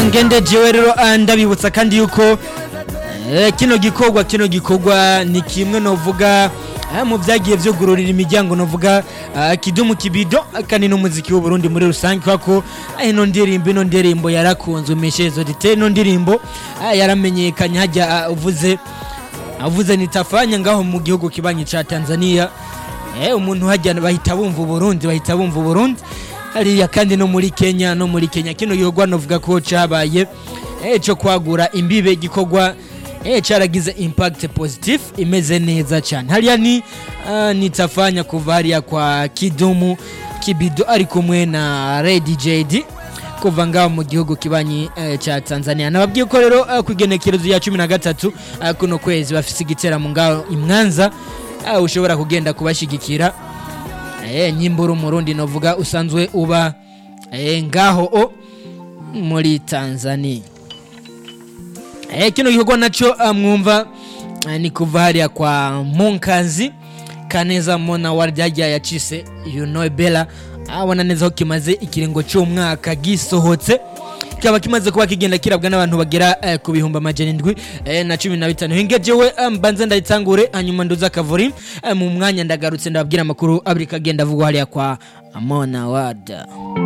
ngende jewe rero ah, ndabibutsa kandi yuko eh, kino gikorwa kino gikorwa ni kimwe novuga ah, mu byagiye vyugururira imiryango novuga ah, kidumu kibido kandi n'umuziki w'uburundi muri rusange kubera ko ah, ino ndirimbo ino ndirimbo yarakunzwe meshezo dite ino ndirimbo ah, yaramenyekanye hajya ah, uvuze avuze nitafanya ngaho mu gihugu kibanyi ca Tanzania eh umuntu hajya bahita bumva Burundi bahita bumva Burundi hariya kandi no muri Kenya no muri Kenya kino gikorwa novuga ko cabaye eh cyo kwagura imbibe gikorwa eh caragize impact positive imeze neza cyane hariya ni uh, nitafanya kuva hariya kwa Kidumu Kibido ari kumwe na Red JD kuva ngaho mu gihugu kibanyi eh, ca Tanzania nababwiye ko rero eh, kugenekerezo ya 13 eh, kuno kwezi bafise igiteramo ngaho imwanza eh, ushobora kugenda kubashigikira eh, nyimbura umurundi novuga usanzwe uba eh, ngaho o muri Tanzania eh, kino gikorwa naco eh, mwumva eh, ni kuva hariya kwa Munkazi Kaneza Mona waryagiye yacise you know Bella abona neza ko kimaze ikiringo cy'umwaka gisohotse kikaba kimaze kuba kigenda kirabwa n'abantu bagera eh, ku bihumbi amajana indwi eh, na cumi na bitanu hinge jewe eh, mbanze ndayitangure hanyuma nduza akavuri eh, mu mwanya ndagarutse ndababwira amakuru abiri kagenda avugwa hariya kwa Mona Wada